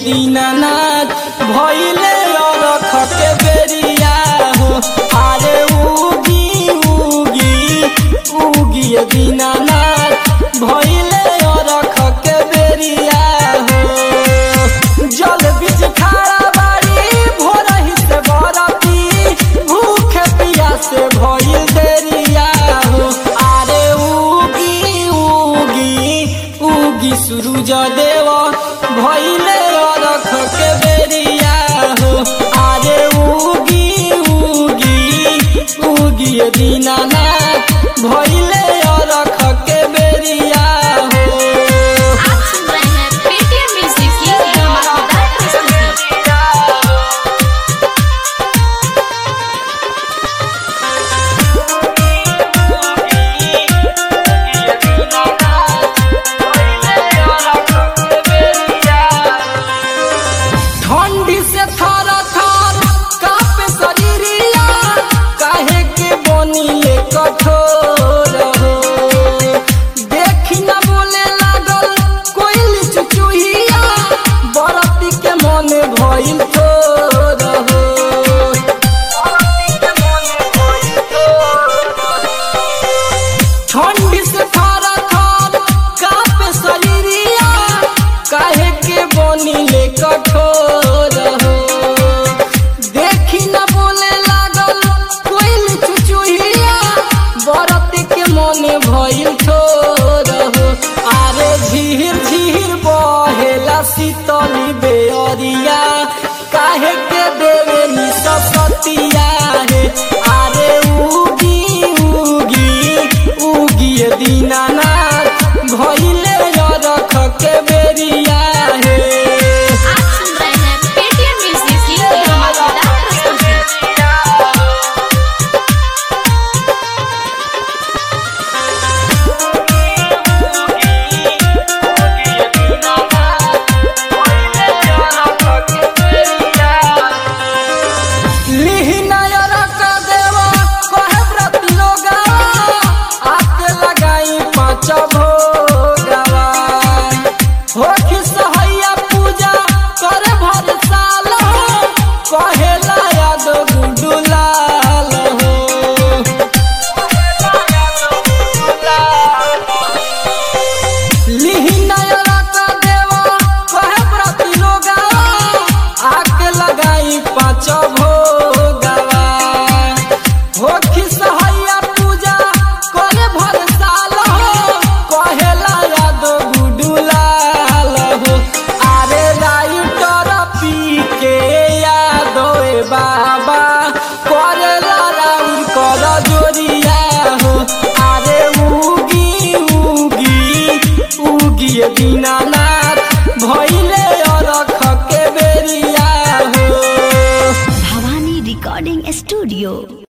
दीनानाथ भइले अरख के बेरिया हो अरे उगी उगी उगी दीनानाथ भइले अरख के बेरिया हो जल बीच खाड़ा बाड़ी भोरही से बरती भूखे पियासे भइल देरिया हो अरे उगी उगी उगी सूरज देव भइले अरख के बेरिया हो अरे उगी उगी उगी दीनानाथ भइले अरख के बेरिया हो आप सुन रहे हैं पेटीएम म्यूजिक की धमाकेदार प्रस्तुति ठंडी से थर थर कापे शरीरिया काहे के बनिले कठोर हो देखी न बोले लागल कोइल चुचुहिया बरती के मन भइल थोर हो ठंडी से थर थर कापे शरीरिया काहे के बनिले कठोर हो देखी न बोले लागल कोइल चुचुहिया बरत के मन भइल ठोर हो आरे झीर झीर बहेला शीतली बेअरिया काहे के देवे नि सपतिया हे आरे उगी उगी उगी दीनानाथ भइले रख के बेरिया हे आप सुन रहे हैं पेटीएम म्यूजिक की धमाकेदार प्रस्तुति कहेला याद गुडुलाल हो लिहिनायरा का देवा कहे प्रति लोगावा आके लगाई पाँच भोगावा हो खिसहैया पूजा करे भर साल हो कहेला याद गुडुलाल हो अरे राइटर पी के याद ए बाबा करेला राउर कर जोरिया हो अरे उगी उगी उगी दीनानाथ भइले अरख के बेरिया हो भवानी रिकॉर्डिंग स्टूडियो